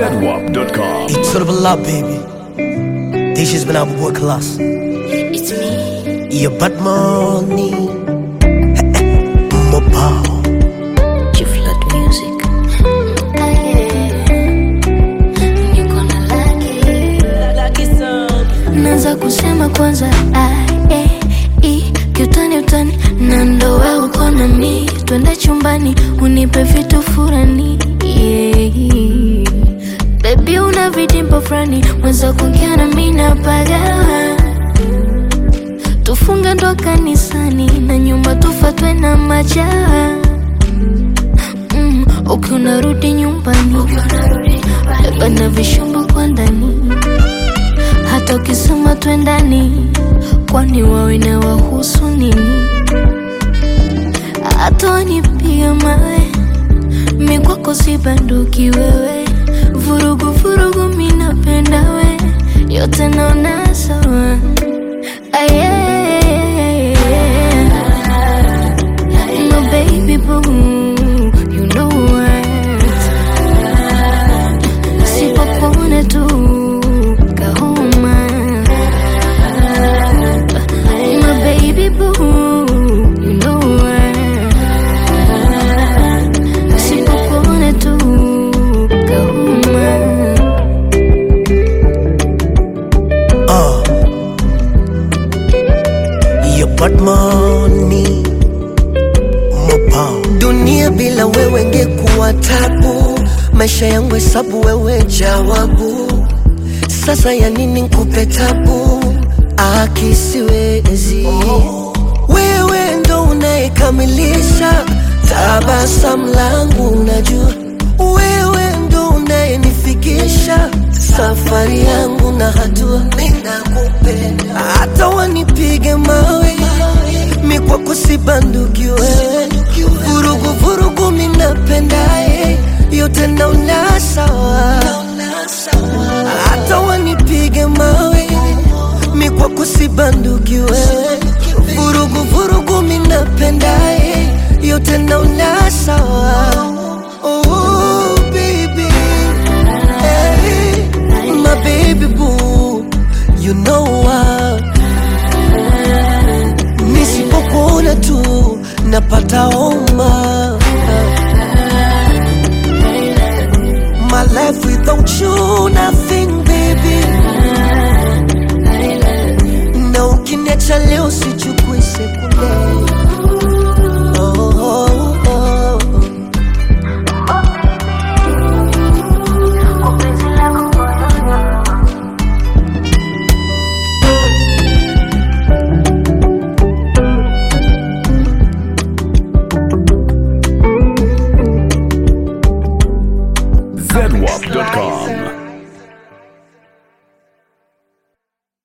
ZWAP.com. It's sort of a lot, baby. This has been our boy class. It's me. Your bad money. Mobile. G-Flood Music. Ah, yeah. Niko na laki. Naanza kusema kwanza I, A, E, kiutani utani na ndo wewe uko na mi twende chumbani unipe vitu furani yeah. Baby una vidimpo fulani mwenza kuongea na mi napagawa tufunge ndo kanisani na nyumba tufatwe na majaa mm, ukiwa unarudi nyumbani beba na vishumbo kwa ndani hata ukisema twendani kwani wawe na wahusu nini hata wanipiga mawe mikwako si banduki wewe vurugu vurugu minapenda we yote naona sawa Aye. No baby boo, you know what? Sipopona tu kahoma. My baby boo, you know what? Sipopona tu kahoma. Uh. Your bad money. Mobile. Dunia bila wewe ngekuwa tabu, maisha yangu hesabu, wewe jawabu. Sasa ya nini nkupe tabu? Akisiwezi wewe ndo unayekamilisha tabasamu langu, unajua wewe ndo unayenifikisha safari yangu na hatua. Ninakupenda hata wanipige mawe, mi kwako si banduki wewe, vurugu vurugu minapendaye yote naona sawa, hata wanipige mawe, mi kwako si banduki wewe, vurugu vurugu minapendaye yote naona sawa. Oh, baby. Hey, my baby boo, you know what? Nisipokuona tu napata homa. My life without you nothing baby. Na ukiniacha leo sichukui sekunde. Oh, oh, oh. ZWAP.com.